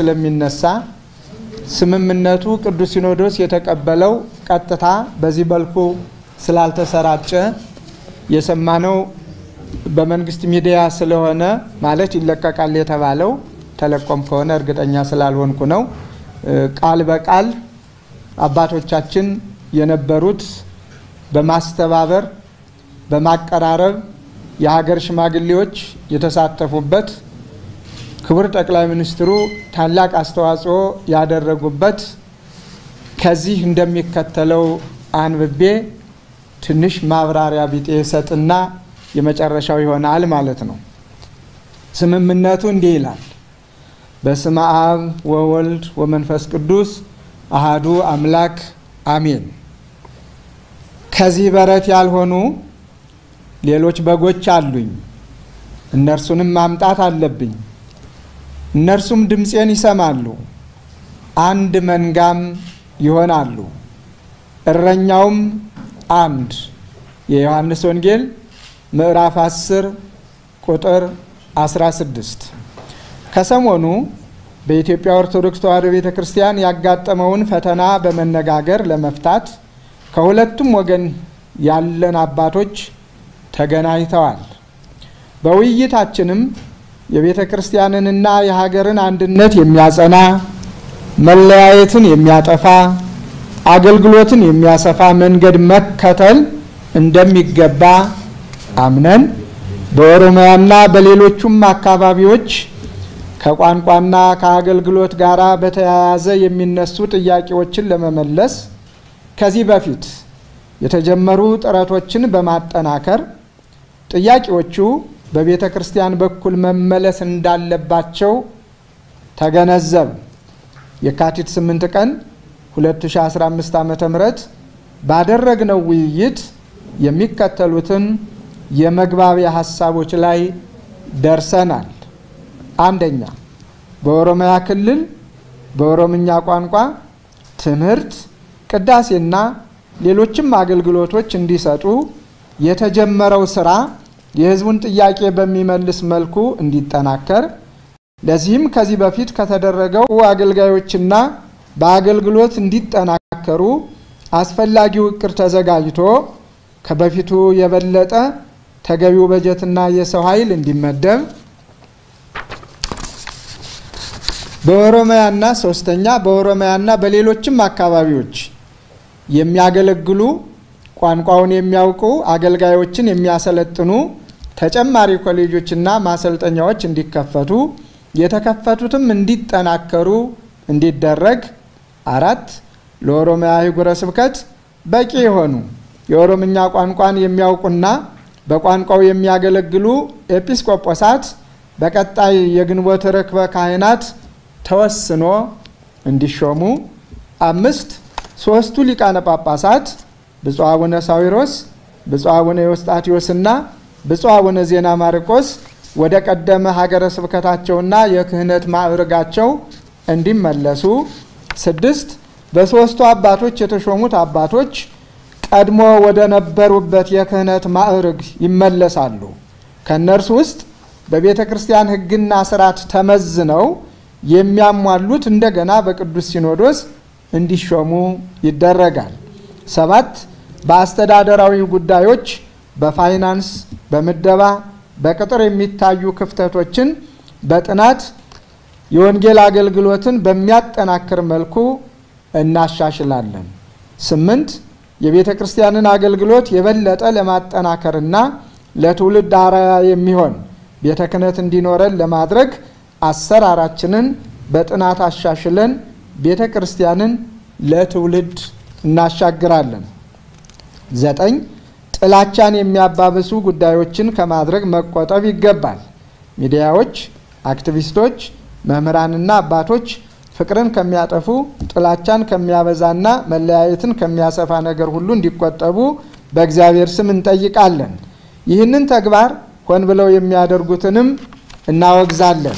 ስለሚነሳ ስምምነቱ ቅዱስ ሲኖዶስ የተቀበለው ቀጥታ በዚህ መልኩ ስላልተሰራጨ የሰማነው በመንግስት ሚዲያ ስለሆነ ማለት ይለቀቃል የተባለው ተለቆም ከሆነ እርግጠኛ ስላልሆንኩ ነው። ቃል በቃል አባቶቻችን የነበሩት በማስተባበር በማቀራረብ የሀገር ሽማግሌዎች የተሳተፉበት ክቡር ጠቅላይ ሚኒስትሩ ታላቅ አስተዋጽኦ ያደረጉበት ከዚህ እንደሚከተለው አንብቤ ትንሽ ማብራሪያ ቢጤ ሰጥና የመጨረሻው ይሆናል ማለት ነው። ስምምነቱ እንዲህ ይላል። በስመ አብ ወወልድ ወመንፈስ ቅዱስ አሃዱ አምላክ አሜን። ከዚህ በረት ያልሆኑ ሌሎች በጎች አሉኝ፣ እነርሱንም ማምጣት አለብኝ። እነርሱም ድምፄን ይሰማሉ፣ አንድ መንጋም ይሆናሉ፣ እረኛውም አንድ። የዮሐንስ ወንጌል ምዕራፍ 10 ቁጥር 16። ከሰሞኑ በኢትዮጵያ ኦርቶዶክስ ተዋሕዶ ቤተ ክርስቲያን ያጋጠመውን ፈተና በመነጋገር ለመፍታት ከሁለቱም ወገን ያለን አባቶች ተገናኝተዋል። በውይይታችንም የቤተ ክርስቲያንንና የሀገርን አንድነት የሚያጸና መለያየትን የሚያጠፋ አገልግሎትን የሚያሰፋ መንገድ መከተል እንደሚገባ አምነን በኦሮሚያና በሌሎቹም አካባቢዎች ከቋንቋና ከአገልግሎት ጋር በተያያዘ የሚነሱ ጥያቄዎችን ለመመለስ ከዚህ በፊት የተጀመሩ ጥረቶችን በማጠናከር ጥያቄዎቹ በቤተ ክርስቲያን በኩል መመለስ እንዳለባቸው ተገነዘብ። የካቲት 8 ቀን 2015 ዓ ም ባደረግነው ውይይት የሚከተሉትን የመግባቢያ ሀሳቦች ላይ ደርሰናል። አንደኛ፣ በኦሮሚያ ክልል በኦሮምኛ ቋንቋ ትምህርት፣ ቅዳሴና ሌሎችም አገልግሎቶች እንዲሰጡ የተጀመረው ስራ የሕዝቡን ጥያቄ በሚመልስ መልኩ እንዲጠናከር ለዚህም ከዚህ በፊት ከተደረገው አገልጋዮችና በአገልግሎት እንዲጠናከሩ አስፈላጊው እቅድ ተዘጋጅቶ ከበፊቱ የበለጠ ተገቢው በጀትና የሰው ኃይል እንዲመደብ በኦሮሚያና ሶስተኛ በኦሮሚያና በሌሎችም አካባቢዎች የሚያገለግሉ ቋንቋውን የሚያውቁ አገልጋዮችን የሚያሰለጥኑ ተጨማሪ ኮሌጆችና ማሰልጠኛዎች እንዲከፈቱ የተከፈቱትም እንዲጠናከሩ እንዲደረግ። አራት ለኦሮሚያ ሀገረ ስብከት በቂ የሆኑ የኦሮምኛ ቋንቋን የሚያውቁና በቋንቋው የሚያገለግሉ ኤጲስቆጶሳት በቀጣይ የግንቦት ርክበ ካህናት ተወስኖ እንዲሾሙ። አምስት ሶስቱ ሊቃነ ጳጳሳት ብፁዕ አቡነ ሳዊሮስ፣ ብፁዕ አቡነ ዮስጣቴዎስና ብፁዕ አቡነ ዜና ማርቆስ ወደ ቀደመ ሀገረ ስብከታቸውና የክህነት ማዕርጋቸው እንዲመለሱ። ስድስት በሦስቱ አባቶች የተሾሙት አባቶች ቀድሞ ወደ ነበሩበት የክህነት ማዕርግ ይመለሳሉ። ከእነርሱ ውስጥ በቤተ ክርስቲያን ሕግና ስርዓት ተመዝነው የሚያሟሉት እንደገና በቅዱስ ሲኖዶስ እንዲሾሙ ይደረጋል። ሰባት በአስተዳደራዊ ጉዳዮች በፋይናንስ፣ በምደባ፣ በቅጥር የሚታዩ ክፍተቶችን በጥናት የወንጌል አገልግሎትን በሚያጠናክር መልኩ እናሻሽላለን። ስምንት የቤተ ክርስቲያንን አገልግሎት የበለጠ ለማጠናከርና ለትውልድ አርአያ የሚሆን ቤተ ክህነት እንዲኖረን ለማድረግ አሰራራችንን በጥናት አሻሽለን ቤተ ክርስቲያንን ለትውልድ እናሻግራለን። ዘጠኝ ጥላቻን የሚያባብሱ ጉዳዮችን ከማድረግ መቆጠብ ይገባል። ሚዲያዎች፣ አክቲቪስቶች፣ መምህራንና አባቶች ፍቅርን ከሚያጠፉ ጥላቻን ከሚያበዛና መለያየትን ከሚያሰፋ ነገር ሁሉ እንዲቆጠቡ በእግዚአብሔር ስም እንጠይቃለን። ይህንን ተግባር ሆን ብለው የሚያደርጉትንም እናወግዛለን።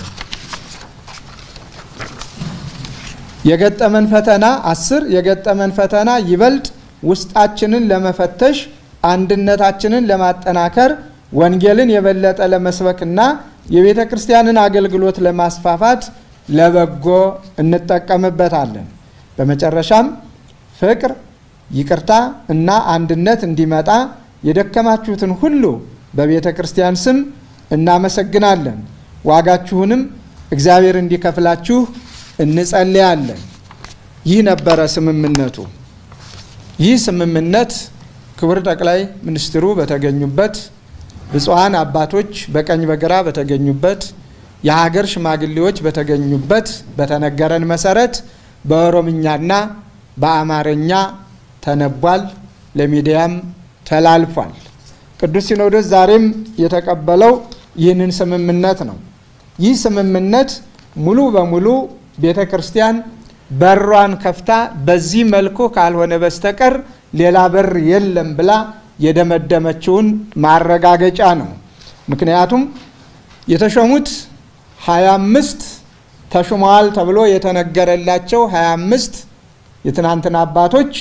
የገጠመን ፈተና አስር የገጠመን ፈተና ይበልጥ ውስጣችንን ለመፈተሽ አንድነታችንን ለማጠናከር ወንጌልን የበለጠ ለመስበክና የቤተ ክርስቲያንን አገልግሎት ለማስፋፋት ለበጎ እንጠቀምበታለን። በመጨረሻም ፍቅር፣ ይቅርታ እና አንድነት እንዲመጣ የደከማችሁትን ሁሉ በቤተ ክርስቲያን ስም እናመሰግናለን። ዋጋችሁንም እግዚአብሔር እንዲከፍላችሁ እንጸልያለን። ይህ ነበረ ስምምነቱ። ይህ ስምምነት ክቡር ጠቅላይ ሚኒስትሩ በተገኙበት፣ ብፁዓን አባቶች በቀኝ በግራ በተገኙበት፣ የሀገር ሽማግሌዎች በተገኙበት በተነገረን መሰረት በኦሮምኛና በአማርኛ ተነቧል፣ ለሚዲያም ተላልፏል። ቅዱስ ሲኖዶስ ዛሬም የተቀበለው ይህንን ስምምነት ነው። ይህ ስምምነት ሙሉ በሙሉ ቤተ ክርስቲያን በሯን ከፍታ በዚህ መልኩ ካልሆነ በስተቀር ሌላ በር የለም ብላ የደመደመችውን ማረጋገጫ ነው። ምክንያቱም የተሾሙት ሀያ አምስት ተሹመዋል ተብሎ የተነገረላቸው ሀያ አምስት የትናንትና አባቶች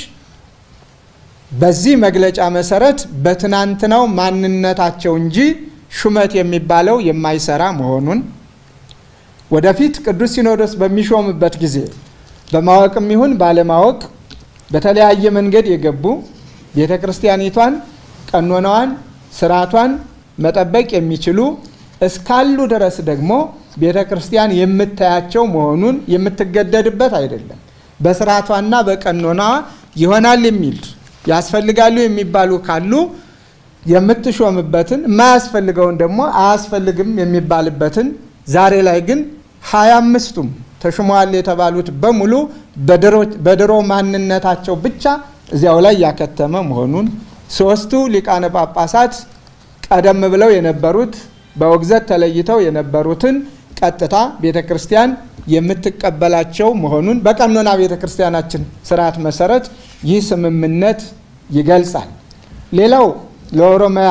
በዚህ መግለጫ መሰረት በትናንትናው ማንነታቸው እንጂ ሹመት የሚባለው የማይሰራ መሆኑን ወደፊት ቅዱስ ሲኖዶስ በሚሾምበት ጊዜ በማወቅም ይሁን ባለማወቅ በተለያየ መንገድ የገቡ ቤተ ክርስቲያኒቷን ቀኖናዋን፣ ስርዓቷን መጠበቅ የሚችሉ እስካሉ ድረስ ደግሞ ቤተ ክርስቲያን የምታያቸው መሆኑን የምትገደድበት አይደለም። በስርዓቷና በቀኖናዋ ይሆናል የሚል ያስፈልጋሉ የሚባሉ ካሉ የምትሾምበትን የማያስፈልገውን ደግሞ አያስፈልግም የሚባልበትን ዛሬ ላይ ግን ሀያ አምስቱም ተሹመዋል የተባሉት በሙሉ በድሮ ማንነታቸው ብቻ እዚያው ላይ ያከተመ መሆኑን ሶስቱ ሊቃነ ጳጳሳት ቀደም ብለው የነበሩት በውግዘት ተለይተው የነበሩትን ቀጥታ ቤተ ክርስቲያን የምትቀበላቸው መሆኑን በቀኖና ቤተ ክርስቲያናችን ስርዓት መሰረት ይህ ስምምነት ይገልጻል። ሌላው ለኦሮሚያ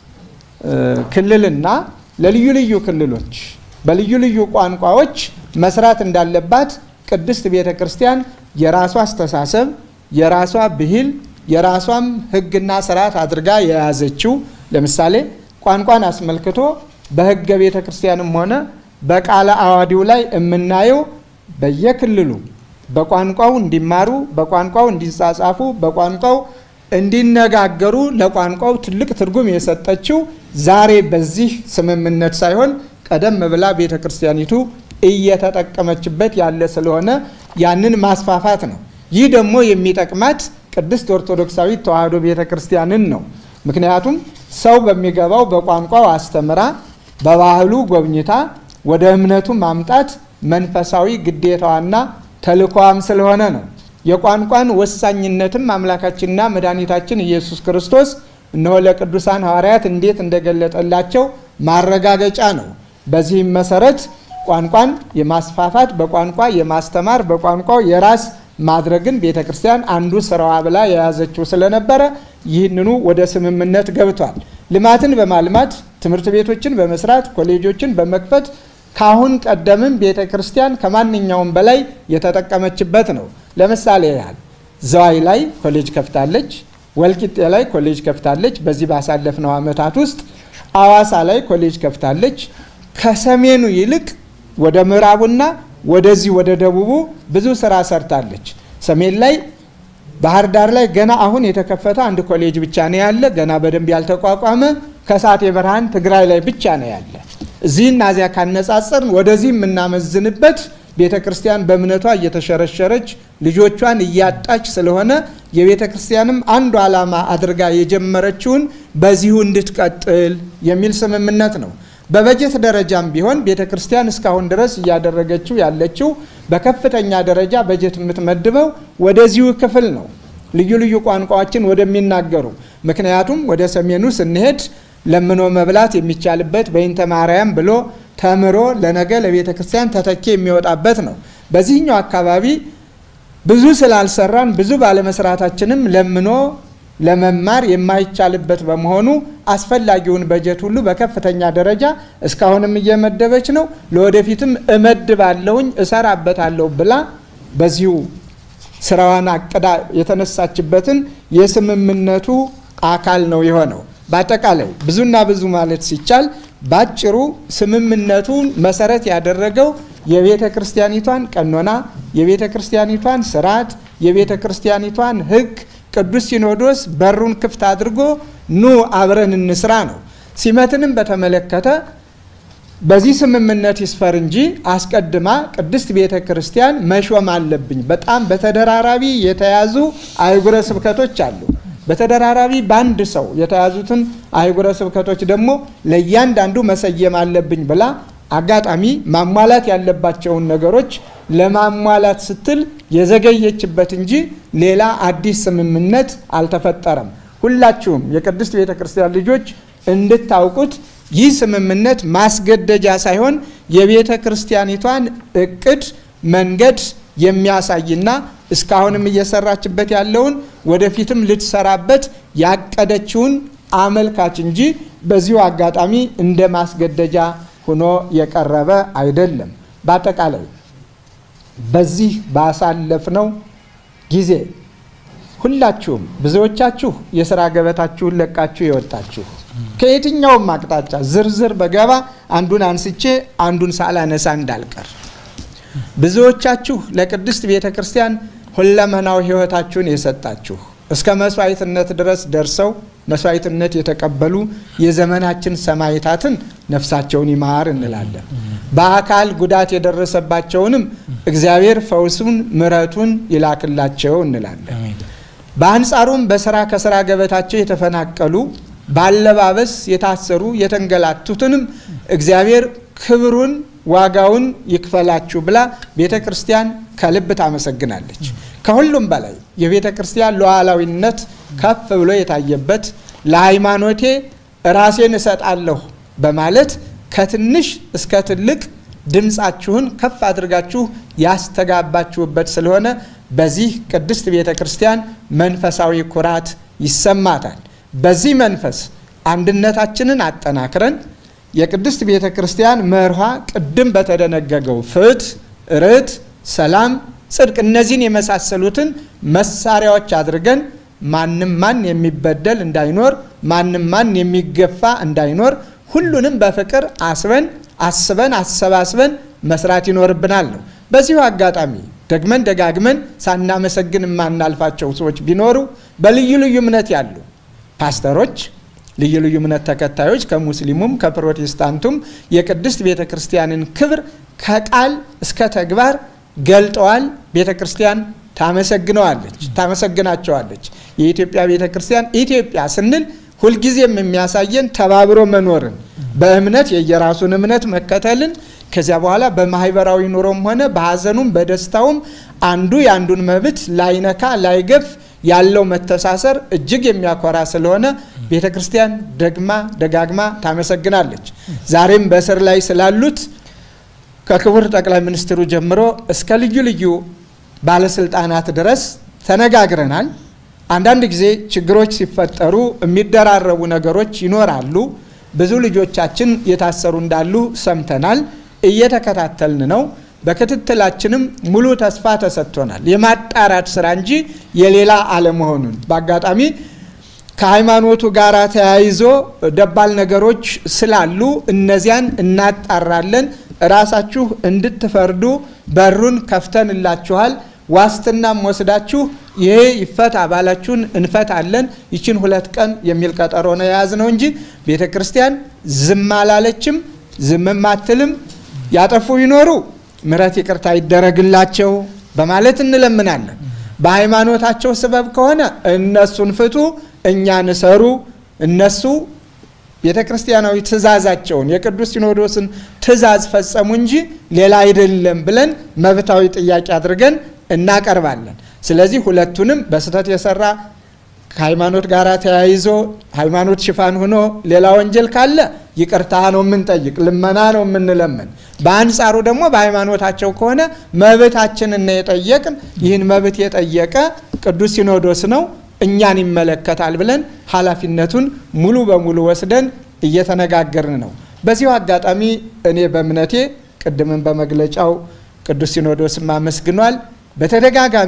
ክልልና ለልዩ ልዩ ክልሎች በልዩ ልዩ ቋንቋዎች መስራት እንዳለባት ቅድስት ቤተ ክርስቲያን የራሷ አስተሳሰብ፣ የራሷ ብሂል፣ የራሷም ሕግና ስርዓት አድርጋ የያዘችው ለምሳሌ ቋንቋን አስመልክቶ በሕገ ቤተ ክርስቲያንም ሆነ በቃለ አዋዲው ላይ የምናየው በየክልሉ በቋንቋው እንዲማሩ፣ በቋንቋው እንዲጻጻፉ፣ በቋንቋው እንዲነጋገሩ ለቋንቋው ትልቅ ትርጉም የሰጠችው ዛሬ በዚህ ስምምነት ሳይሆን ቀደም ብላ ቤተ ክርስቲያኒቱ እየተጠቀመችበት ያለ ስለሆነ ያንን ማስፋፋት ነው። ይህ ደግሞ የሚጠቅማት ቅድስት ኦርቶዶክሳዊት ተዋሕዶ ቤተ ክርስቲያንን ነው። ምክንያቱም ሰው በሚገባው በቋንቋው አስተምራ በባህሉ ጎብኝታ ወደ እምነቱ ማምጣት መንፈሳዊ ግዴታዋና ተልእኮዋም ስለሆነ ነው። የቋንቋን ወሳኝነትም አምላካችንና መድኃኒታችን ኢየሱስ ክርስቶስ እነሆ ለቅዱሳን ሐዋርያት እንዴት እንደገለጠላቸው ማረጋገጫ ነው። በዚህም መሰረት ቋንቋን የማስፋፋት በቋንቋ የማስተማር በቋንቋው የራስ ማድረግን ቤተ ክርስቲያን አንዱ ስራዋ ብላ የያዘችው ስለነበረ ይህንኑ ወደ ስምምነት ገብቷል። ልማትን በማልማት ትምህርት ቤቶችን በመስራት ኮሌጆችን በመክፈት ካሁን ቀደምም ቤተ ክርስቲያን ከማንኛውም በላይ የተጠቀመችበት ነው። ለምሳሌ ያህል ዘዋይ ላይ ኮሌጅ ከፍታለች። ወልቂጤ ላይ ኮሌጅ ከፍታለች። በዚህ ባሳለፍነው ዓመታት ውስጥ አዋሳ ላይ ኮሌጅ ከፍታለች። ከሰሜኑ ይልቅ ወደ ምዕራቡና ወደዚህ ወደ ደቡቡ ብዙ ስራ ሰርታለች። ሰሜን ላይ ባህር ዳር ላይ ገና አሁን የተከፈተ አንድ ኮሌጅ ብቻ ነው ያለ፣ ገና በደንብ ያልተቋቋመ። ከሳቴ ብርሃን ትግራይ ላይ ብቻ ነው ያለ። እዚህና እዚያ ካነጻጸርን ወደዚህ የምናመዝንበት ቤተ ክርስቲያን በእምነቷ እየተሸረሸረች ልጆቿን እያጣች ስለሆነ የቤተ ክርስቲያንም አንዱ ዓላማ አድርጋ የጀመረችውን በዚሁ እንድትቀጥል የሚል ስምምነት ነው። በበጀት ደረጃም ቢሆን ቤተ ክርስቲያን እስካሁን ድረስ እያደረገችው ያለችው በከፍተኛ ደረጃ በጀት የምትመድበው ወደዚሁ ክፍል ነው፣ ልዩ ልዩ ቋንቋዎችን ወደሚናገሩ። ምክንያቱም ወደ ሰሜኑ ስንሄድ ለምኖ መብላት የሚቻልበት በይንተ ማርያም ብሎ ተምሮ ለነገ ለቤተ ክርስቲያን ተተኪ የሚወጣበት ነው። በዚህኛው አካባቢ ብዙ ስላልሰራን ብዙ ባለመስራታችንም ለምኖ ለመማር የማይቻልበት በመሆኑ አስፈላጊውን በጀት ሁሉ በከፍተኛ ደረጃ እስካሁንም እየመደበች ነው። ለወደፊትም እመድባለሁኝ እሰራበታለሁ ብላ በዚሁ ስራዋን አቅዳ የተነሳችበትን የስምምነቱ አካል ነው የሆነው። በአጠቃላይ ብዙና ብዙ ማለት ሲቻል ባጭሩ ስምምነቱን መሰረት ያደረገው የቤተ ክርስቲያኒቷን ቀኖና፣ የቤተ ክርስቲያኒቷን ስርዓት፣ የቤተ ክርስቲያኒቷን ሕግ ቅዱስ ሲኖዶስ በሩን ክፍት አድርጎ ኑ አብረን እንስራ ነው። ሲመትንም በተመለከተ በዚህ ስምምነት ይስፈር እንጂ አስቀድማ ቅድስት ቤተ ክርስቲያን መሾም አለብኝ። በጣም በተደራራቢ የተያዙ አህጉረ ስብከቶች አሉ። በተደራራቢ በአንድ ሰው የተያዙትን አህጉረ ስብከቶች ደግሞ ለእያንዳንዱ መሰየም አለብኝ ብላ አጋጣሚ ማሟላት ያለባቸውን ነገሮች ለማሟላት ስትል የዘገየችበት እንጂ ሌላ አዲስ ስምምነት አልተፈጠረም። ሁላችሁም የቅድስት ቤተ ክርስቲያን ልጆች እንድታውቁት ይህ ስምምነት ማስገደጃ ሳይሆን የቤተ ክርስቲያኒቷን እቅድ መንገድ የሚያሳይና እስካሁንም እየሰራችበት ያለውን ወደፊትም ልትሰራበት ያቀደችውን አመልካች እንጂ በዚሁ አጋጣሚ እንደ ማስገደጃ ሆኖ የቀረበ አይደለም። በአጠቃላይ በዚህ ባሳለፍነው ጊዜ ሁላችሁም ብዙዎቻችሁ የስራ ገበታችሁን ለቃችሁ የወጣችሁ ከየትኛውም አቅጣጫ ዝርዝር በገባ አንዱን አንስቼ አንዱን ሳላነሳ እንዳልቀር ብዙዎቻችሁ ለቅድስት ቤተ ክርስቲያን ሁለመናዊ ሕይወታችሁን የሰጣችሁ እስከ መስዋዕትነት ድረስ ደርሰው መስዋዕትነት የተቀበሉ የዘመናችን ሰማዕታትን ነፍሳቸውን ይማር እንላለን። በአካል ጉዳት የደረሰባቸውንም እግዚአብሔር ፈውሱን ምሕረቱን ይላክላቸው እንላለን። በአንጻሩም በስራ ከስራ ገበታቸው የተፈናቀሉ ባለባበስ የታሰሩ የተንገላቱትንም እግዚአብሔር ክብሩን ዋጋውን ይክፈላችሁ ብላ ቤተ ክርስቲያን ከልብ ታመሰግናለች። ከሁሉም በላይ የቤተ ክርስቲያን ሉዓላዊነት ከፍ ብሎ የታየበት ለሃይማኖቴ ራሴን እሰጣለሁ በማለት ከትንሽ እስከ ትልቅ ድምፃችሁን ከፍ አድርጋችሁ ያስተጋባችሁበት ስለሆነ በዚህ ቅድስት ቤተ ክርስቲያን መንፈሳዊ ኩራት ይሰማታል። በዚህ መንፈስ አንድነታችንን አጠናክረን የቅድስት ቤተ ክርስቲያን መርሃ ቅድም በተደነገገው ፍትሕ፣ ርት፣ ሰላም፣ ጽድቅ እነዚህን የመሳሰሉትን መሳሪያዎች አድርገን ማንም ማን የሚበደል እንዳይኖር፣ ማንም ማን የሚገፋ እንዳይኖር ሁሉንም በፍቅር አስበን አስበን አሰባስበን መስራት ይኖርብናል ነው። በዚሁ አጋጣሚ ደግመን ደጋግመን ሳናመሰግን የማናልፋቸው ሰዎች ቢኖሩ በልዩ ልዩ እምነት ያሉ ፓስተሮች ልዩ ልዩ እምነት ተከታዮች ከሙስሊሙም ከፕሮቴስታንቱም የቅድስት ቤተ ክርስቲያንን ክብር ከቃል እስከ ተግባር ገልጠዋል። ቤተ ክርስቲያን ታመሰግነዋለች፣ ታመሰግናቸዋለች። የኢትዮጵያ ቤተ ክርስቲያን ኢትዮጵያ ስንል ሁልጊዜም የሚያሳየን ተባብሮ መኖርን በእምነት የየራሱን እምነት መከተልን ከዚያ በኋላ በማህበራዊ ኑሮም ሆነ በሀዘኑም በደስታውም አንዱ የአንዱን መብት ላይነካ ላይገፍ ያለው መተሳሰር እጅግ የሚያኮራ ስለሆነ ቤተ ክርስቲያን ደግማ ደጋግማ ታመሰግናለች። ዛሬም በእስር ላይ ስላሉት ከክቡር ጠቅላይ ሚኒስትሩ ጀምሮ እስከ ልዩ ልዩ ባለስልጣናት ድረስ ተነጋግረናል። አንዳንድ ጊዜ ችግሮች ሲፈጠሩ የሚደራረቡ ነገሮች ይኖራሉ። ብዙ ልጆቻችን የታሰሩ እንዳሉ ሰምተናል። እየተከታተልን ነው። በክትትላችንም ሙሉ ተስፋ ተሰጥቶናል። የማጣራት ስራ እንጂ የሌላ አለመሆኑን በአጋጣሚ ከሃይማኖቱ ጋር ተያይዞ ደባል ነገሮች ስላሉ እነዚያን እናጣራለን። ራሳችሁ እንድትፈርዱ በሩን ከፍተንላችኋል። ዋስትናም ወስዳችሁ ይሄ ይፈታ ባላችሁን እንፈታለን። ይችን ሁለት ቀን የሚል ቀጠሮ ነው የያዝነው እንጂ ቤተ ክርስቲያን ዝም አላለችም፣ ዝምም አትልም። ያጠፉ ይኖሩ ምሕረት ይቅርታ ይደረግላቸው በማለት እንለምናለን። በሃይማኖታቸው ስበብ ከሆነ እነሱን ፍቱ፣ እኛን እሰሩ። እነሱ ቤተ ክርስቲያናዊ ትእዛዛቸውን የቅዱስ ሲኖዶስን ትእዛዝ ፈጸሙ እንጂ ሌላ አይደለም ብለን መብታዊ ጥያቄ አድርገን እናቀርባለን። ስለዚህ ሁለቱንም በስህተት የሰራ ከሃይማኖት ጋር ተያይዞ ሃይማኖት ሽፋን ሆኖ ሌላ ወንጀል ካለ ይቅርታ ነው የምንጠይቅ፣ ልመና ነው የምንለምን። በአንጻሩ ደግሞ በሃይማኖታቸው ከሆነ መብታችንን የጠየቅን ይህን መብት የጠየቀ ቅዱስ ሲኖዶስ ነው እኛን ይመለከታል ብለን ኃላፊነቱን ሙሉ በሙሉ ወስደን እየተነጋገርን ነው። በዚሁ አጋጣሚ እኔ በእምነቴ ቅድምን በመግለጫው ቅዱስ ሲኖዶስም አመስግኗል። በተደጋጋሚ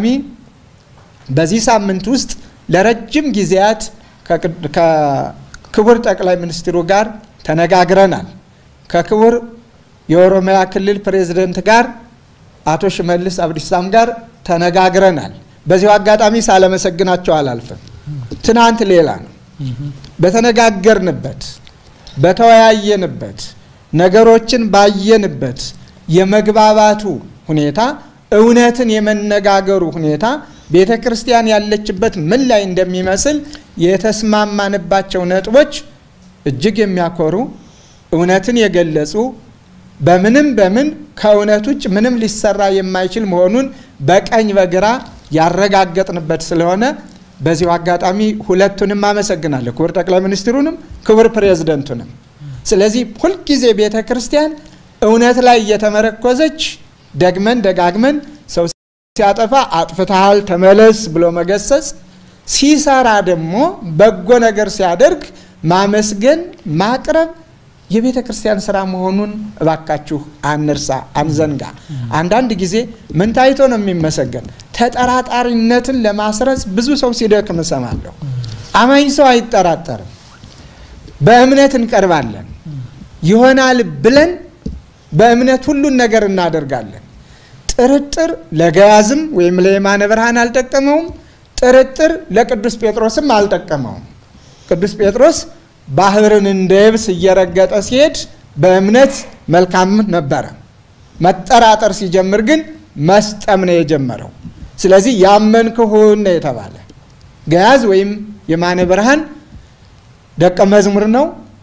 በዚህ ሳምንት ውስጥ ለረጅም ጊዜያት ከክቡር ጠቅላይ ሚኒስትሩ ጋር ተነጋግረናል። ከክቡር የኦሮሚያ ክልል ፕሬዝደንት ጋር አቶ ሽመልስ አብዲሳም ጋር ተነጋግረናል። በዚሁ አጋጣሚ ሳለመሰግናቸው አላልፍም። ትናንት ሌላ ነው። በተነጋገርንበት በተወያየንበት ነገሮችን ባየንበት የመግባባቱ ሁኔታ እውነትን የመነጋገሩ ሁኔታ ቤተ ክርስቲያን ያለችበት ምን ላይ እንደሚመስል የተስማማንባቸው ነጥቦች እጅግ የሚያኮሩ እውነትን የገለጹ በምንም በምን ከእውነት ውጭ ምንም ሊሰራ የማይችል መሆኑን በቀኝ በግራ ያረጋገጥንበት ስለሆነ በዚሁ አጋጣሚ ሁለቱንም አመሰግናለሁ፣ ክቡር ጠቅላይ ሚኒስትሩንም ክቡር ፕሬዝደንቱንም። ስለዚህ ሁልጊዜ ቤተ ክርስቲያን እውነት ላይ እየተመረኮዘች ደግመን ደጋግመን ሰው ሲያጠፋ አጥፍተሃል ተመለስ ብሎ መገሰጽ፣ ሲሰራ ደግሞ በጎ ነገር ሲያደርግ ማመስገን፣ ማቅረብ የቤተ ክርስቲያን ስራ መሆኑን እባካችሁ አንርሳ፣ አንዘንጋ። አንዳንድ ጊዜ ምን ታይቶ ነው የሚመሰገን? ተጠራጣሪነትን ለማስረጽ ብዙ ሰው ሲደክም እሰማለሁ። አማኝ ሰው አይጠራጠርም። በእምነት እንቀርባለን። ይሆናል ብለን በእምነት ሁሉን ነገር እናደርጋለን። ጥርጥር ለገያዝም ወይም ለየማነ ብርሃን አልጠቀመውም። ጥርጥር ለቅዱስ ጴጥሮስም አልጠቀመውም። ቅዱስ ጴጥሮስ ባህርን እንደ የብስ እየረገጠ ሲሄድ በእምነት መልካም ነበረ። መጠራጠር ሲጀምር ግን መስጠም ነው የጀመረው። ስለዚህ ያመንክሁን ነው የተባለ። ገያዝ ወይም የማነ ብርሃን ደቀ መዝሙር ነው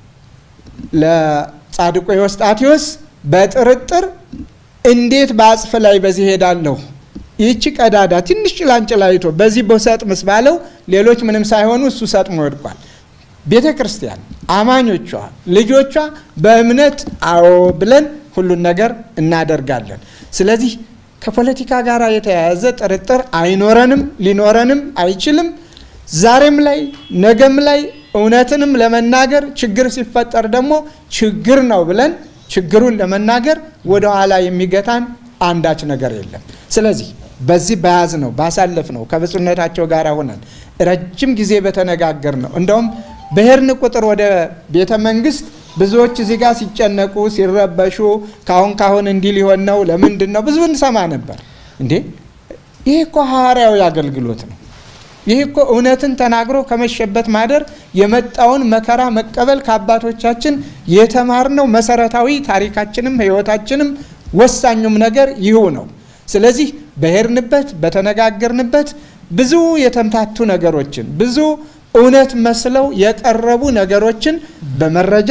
ለጻድቁ ኤዎስጣቴዎስ በጥርጥር እንዴት በአጽፍ ላይ በዚህ ሄዳለሁ ይህቺ ቀዳዳ ትንሽ ጭላንጭል አይቶ በዚህ በሰጥምስ ባለው ሌሎች ምንም ሳይሆኑ እሱ ሰጥሞ ወድቋል። ቤተ ክርስቲያን አማኞቿ ልጆቿ በእምነት አዎ ብለን ሁሉን ነገር እናደርጋለን። ስለዚህ ከፖለቲካ ጋር የተያያዘ ጥርጥር አይኖረንም፣ ሊኖረንም አይችልም። ዛሬም ላይ ነገም ላይ እውነትንም ለመናገር ችግር ሲፈጠር ደግሞ ችግር ነው ብለን ችግሩን ለመናገር ወደ ኋላ የሚገታን አንዳች ነገር የለም። ስለዚህ በዚህ በያዝ ነው ባሳለፍ ነው ከብፁዕነታቸው ጋር ሆነን ረጅም ጊዜ በተነጋገር ነው እንደውም በሄድን ቁጥር ወደ ቤተ መንግስት ብዙዎች እዚህ ጋር ሲጨነቁ ሲረበሹ፣ ካሁን ካሁን እንዲህ ሊሆን ነው ለምንድን ነው ብዙ እንሰማ ነበር። እንዴ ይህ እኮ ሐዋርያዊ አገልግሎት ነው። ይህ እኮ እውነትን ተናግሮ ከመሸበት ማደር የመጣውን መከራ መቀበል ከአባቶቻችን የተማርነው መሰረታዊ ታሪካችንም ሕይወታችንም ወሳኙም ነገር ይሁ ነው። ስለዚህ በሄድንበት በተነጋገርንበት ብዙ የተምታቱ ነገሮችን ብዙ እውነት መስለው የቀረቡ ነገሮችን በመረጃ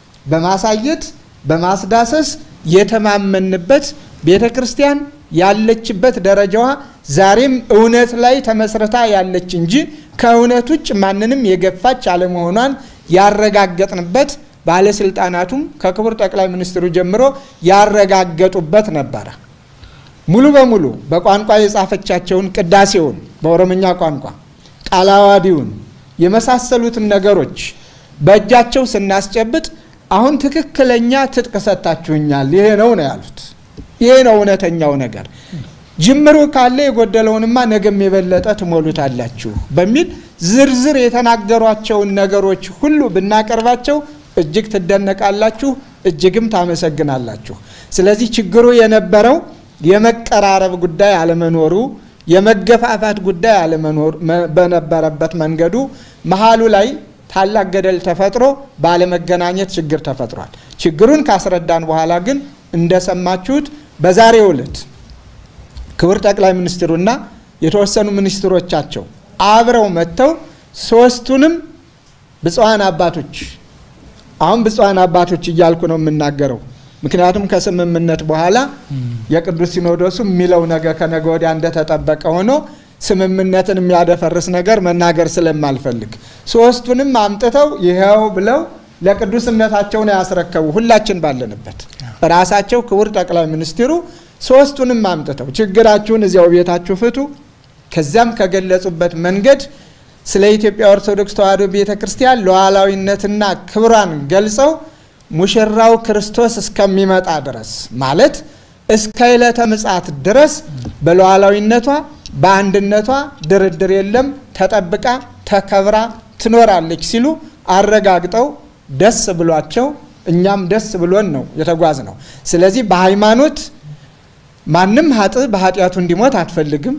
በማሳየት በማስዳሰስ የተማመንበት ቤተ ክርስቲያን ያለችበት ደረጃዋ ዛሬም እውነት ላይ ተመስርታ ያለች እንጂ ከእውነት ውጭ ማንንም የገፋች አለመሆኗን ያረጋገጥንበት ባለስልጣናቱም ከክቡር ጠቅላይ ሚኒስትሩ ጀምሮ ያረጋገጡበት ነበረ። ሙሉ በሙሉ በቋንቋ የጻፈቻቸውን ቅዳሴውን በኦሮምኛ ቋንቋ ቃለ ዓዋዲውን የመሳሰሉትን ነገሮች በእጃቸው ስናስጨብጥ አሁን ትክክለኛ ትጥቅ ሰጥታችሁኛል፣ ይሄ ነው ነው ያሉት። ይሄ ነው እውነተኛው ነገር። ጅምሩ ካለ የጎደለውንማ ነገም የበለጠ ትሞሉታላችሁ በሚል ዝርዝር የተናገሯቸውን ነገሮች ሁሉ ብናቀርባቸው እጅግ ትደነቃላችሁ፣ እጅግም ታመሰግናላችሁ። ስለዚህ ችግሩ የነበረው የመቀራረብ ጉዳይ አለመኖሩ የመገፋፋት ጉዳይ አለመኖር በነበረበት መንገዱ መሀሉ ላይ ታላቅ ገደል ተፈጥሮ ባለመገናኘት ችግር ተፈጥሯል። ችግሩን ካስረዳን በኋላ ግን እንደሰማችሁት በዛሬው ዕለት ክቡር ጠቅላይ ሚኒስትሩና የተወሰኑ ሚኒስትሮቻቸው አብረው መጥተው ሶስቱንም ብፁዓን አባቶች አሁን ብፁዓን አባቶች እያልኩ ነው የምናገረው ምክንያቱም ከስምምነት በኋላ የቅዱስ ሲኖዶሱ የሚለው ነገር ከነገ ወዲያ እንደተጠበቀ ሆኖ ስምምነትን የሚያደፈርስ ነገር መናገር ስለማልፈልግ ሶስቱንም አምጥተው ይኸው ብለው ለቅዱስነታቸው ነው ያስረከቡ። ሁላችን ባለንበት ራሳቸው ክቡር ጠቅላይ ሚኒስትሩ ሶስቱንም አምጥተው ችግራችሁን እዚያው ቤታችሁ ፍቱ፣ ከዚያም ከገለጹበት መንገድ ስለ ኢትዮጵያ ኦርቶዶክስ ተዋሕዶ ቤተ ክርስቲያን ሉዓላዊነትና ክብሯን ገልጸው ሙሽራው ክርስቶስ እስከሚመጣ ድረስ ማለት እስከ ዕለተ ምጽአት ድረስ በሉዓላዊነቷ በአንድነቷ ድርድር የለም፣ ተጠብቃ ተከብራ ትኖራለች ሲሉ አረጋግጠው ደስ ብሏቸው እኛም ደስ ብሎን ነው የተጓዝ ነው። ስለዚህ በሃይማኖት ማንም ሀጥ በኃጢአቱ እንዲሞት አትፈልግም።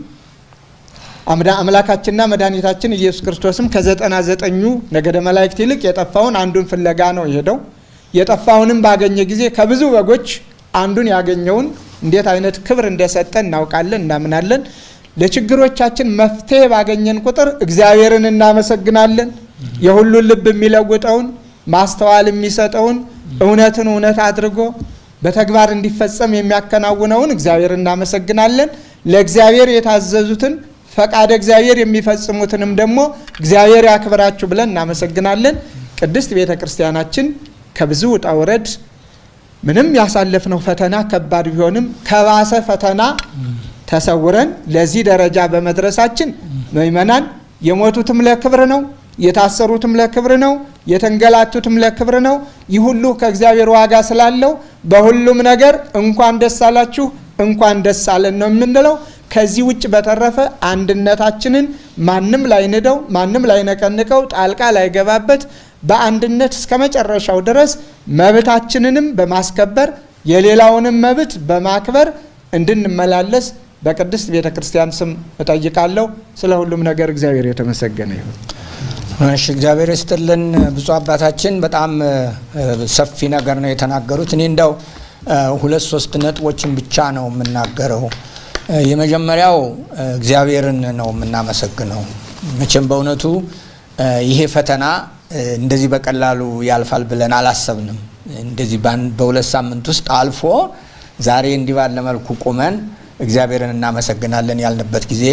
አምላካችንና መድኃኒታችን ኢየሱስ ክርስቶስም ከዘጠና ዘጠኙ ነገደ መላእክት ይልቅ የጠፋውን አንዱን ፍለጋ ነው የሄደው። የጠፋውንም ባገኘ ጊዜ ከብዙ በጎች አንዱን ያገኘውን እንዴት አይነት ክብር እንደሰጠ እናውቃለን፣ እናምናለን። ለችግሮቻችን መፍትሄ ባገኘን ቁጥር እግዚአብሔርን እናመሰግናለን። የሁሉን ልብ የሚለውጠውን ማስተዋል የሚሰጠውን እውነትን እውነት አድርጎ በተግባር እንዲፈጸም የሚያከናውነውን እግዚአብሔር እናመሰግናለን። ለእግዚአብሔር የታዘዙትን ፈቃደ እግዚአብሔር የሚፈጽሙትንም ደግሞ እግዚአብሔር ያክብራችሁ ብለን እናመሰግናለን። ቅድስት ቤተ ክርስቲያናችን ከብዙ ውጣ ውረድ ምንም ያሳለፍነው ፈተና ከባድ ቢሆንም ከባሰ ፈተና ተሰውረን ለዚህ ደረጃ በመድረሳችን ምእመናን የሞቱትም ለክብር ነው፣ የታሰሩትም ለክብር ነው፣ የተንገላቱትም ለክብር ነው። ይህ ሁሉ ከእግዚአብሔር ዋጋ ስላለው በሁሉም ነገር እንኳን ደስ አላችሁ እንኳን ደስ አለን ነው የምንለው። ከዚህ ውጭ በተረፈ አንድነታችንን ማንም ላይንደው፣ ማንም ላይነቀንቀው፣ ጣልቃ ላይገባበት በአንድነት እስከ መጨረሻው ድረስ መብታችንንም በማስከበር የሌላውንም መብት በማክበር እንድንመላለስ በቅድስት ቤተ ክርስቲያን ስም እጠይቃለሁ። ስለ ሁሉም ነገር እግዚአብሔር የተመሰገነ ይሁን። እሺ፣ እግዚአብሔር ይስጥልን ብፁዕ አባታችን በጣም ሰፊ ነገር ነው የተናገሩት። እኔ እንደው ሁለት ሶስት ነጥቦችን ብቻ ነው የምናገረው። የመጀመሪያው እግዚአብሔርን ነው የምናመሰግነው። መቼም በእውነቱ ይሄ ፈተና እንደዚህ በቀላሉ ያልፋል ብለን አላሰብንም። እንደዚህ በሁለት ሳምንት ውስጥ አልፎ ዛሬ እንዲህ ባለ መልኩ ቁመን እግዚአብሔርን እናመሰግናለን ያልንበት ጊዜ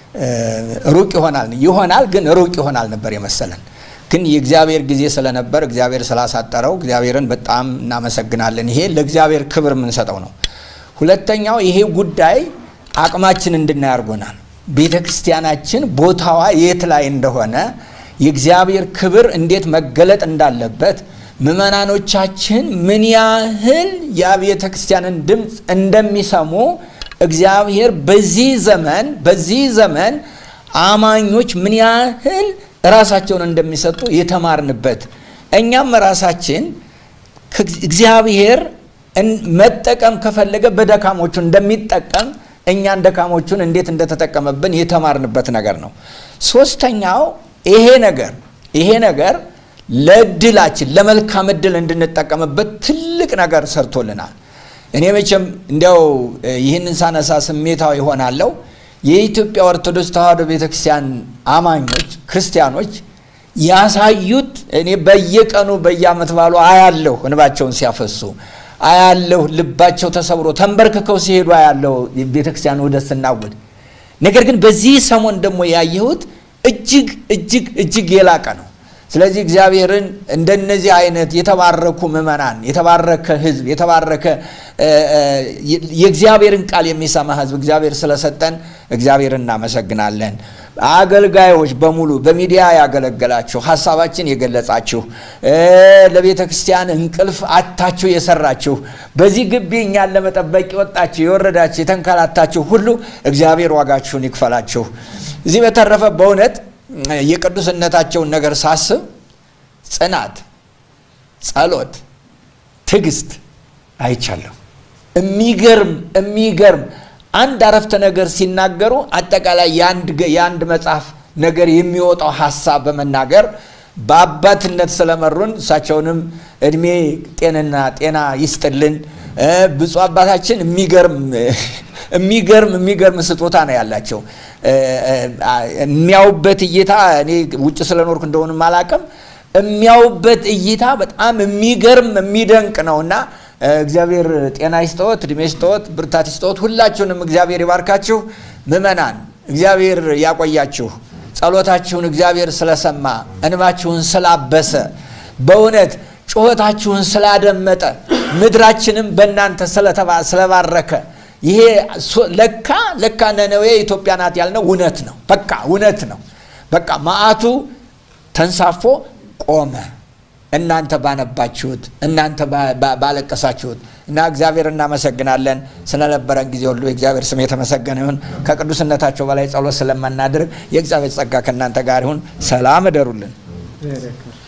ሩቅ ይሆናል ይሆናል ግን ሩቅ ይሆናል ነበር የመሰለን። ግን የእግዚአብሔር ጊዜ ስለነበር እግዚአብሔር ስላሳጠረው እግዚአብሔርን በጣም እናመሰግናለን። ይሄ ለእግዚአብሔር ክብር የምንሰጠው ነው። ሁለተኛው ይሄ ጉዳይ አቅማችን እንድናይ አድርጎናል። ቤተ ክርስቲያናችን ቦታዋ የት ላይ እንደሆነ የእግዚአብሔር ክብር እንዴት መገለጥ እንዳለበት ምእመናኖቻችን ምን ያህል የቤተ ክርስቲያንን ድምፅ እንደሚሰሙ እግዚአብሔር በዚህ ዘመን በዚህ ዘመን አማኞች ምን ያህል ራሳቸውን እንደሚሰጡ የተማርንበት እኛም ራሳችን እግዚአብሔር መጠቀም ከፈለገ በደካሞቹ እንደሚጠቀም እኛን ደካሞቹን እንዴት እንደተጠቀመብን የተማርንበት ነገር ነው። ሶስተኛው ይሄ ነገር ይሄ ነገር ለእድላችን ለመልካም እድል እንድንጠቀምበት ትልቅ ነገር ሰርቶልናል። እኔ መቼም እንዲያው ይህንን ሳነሳ ስሜታዊ ይሆናለሁ። የኢትዮጵያ ኦርቶዶክስ ተዋሕዶ ቤተክርስቲያን አማኞች ክርስቲያኖች ያሳዩት እኔ በየቀኑ በየዓመት ባሉ አያለሁ፣ እንባቸውን ሲያፈሱ አያለሁ፣ ልባቸው ተሰብሮ ተንበርክከው ሲሄዱ አያለሁ ቤተክርስቲያን ውደት ስናውድ። ነገር ግን በዚህ ሰሞን ደግሞ ያየሁት እጅግ እጅግ እጅግ የላቀ ነው። ስለዚህ እግዚአብሔርን እንደነዚህ አይነት የተባረኩ ምእመናን፣ የተባረከ ሕዝብ፣ የተባረከ የእግዚአብሔርን ቃል የሚሰማ ሕዝብ እግዚአብሔር ስለሰጠን እግዚአብሔርን እናመሰግናለን። አገልጋዮች በሙሉ በሚዲያ ያገለገላችሁ፣ ሀሳባችን የገለጻችሁ፣ ለቤተ ክርስቲያን እንቅልፍ አታችሁ የሰራችሁ፣ በዚህ ግቢ እኛን ለመጠበቅ የወጣችሁ የወረዳችሁ፣ የተንከላታችሁ ሁሉ እግዚአብሔር ዋጋችሁን ይክፈላችሁ። እዚህ በተረፈ በእውነት የቅዱስነታቸውን ነገር ሳስብ ጽናት፣ ጸሎት፣ ትዕግስት አይቻለሁ። የሚገርም የሚገርም አንድ አረፍተ ነገር ሲናገሩ አጠቃላይ የአንድ መጽሐፍ ነገር የሚወጣው ሀሳብ በመናገር በአባትነት ስለመሩን እሳቸውንም እድሜ ጤንና ጤና ይስጥልን። ብፁዕ አባታችን የሚገርም የሚገርም የሚገርም ስጦታ ነው ያላቸው። የሚያዩበት እይታ እኔ ውጭ ስለኖርኩ እንደሆንም አላውቅም። የሚያዩበት እይታ በጣም የሚገርም የሚደንቅ ነው እና እግዚአብሔር ጤና ይስጠዎት፣ እድሜ ይስጠዎት፣ ብርታት ይስጠዎት። ሁላችሁንም እግዚአብሔር ይባርካችሁ። ምእመናን እግዚአብሔር ያቆያችሁ። ጸሎታችሁን እግዚአብሔር ስለሰማ እንባችሁን ስላበሰ በእውነት ጩኸታችሁን ስላደመጠ ምድራችንም በእናንተ ስለባረከ ይሄ ለካ ለካ ነነዌ ኢትዮጵያ ናት ያልነው እውነት ነው። በቃ እውነት ነው። በቃ መዓቱ ተንሳፎ ቆመ። እናንተ ባነባችሁት፣ እናንተ ባለቀሳችሁት እና እግዚአብሔር እናመሰግናለን። ስለነበረን ጊዜ ሁሉ የእግዚአብሔር ስም የተመሰገነ ይሁን። ከቅዱስነታቸው በላይ ጸሎት ስለማናደርግ የእግዚአብሔር ጸጋ ከእናንተ ጋር ይሁን። ሰላም እደሩልን።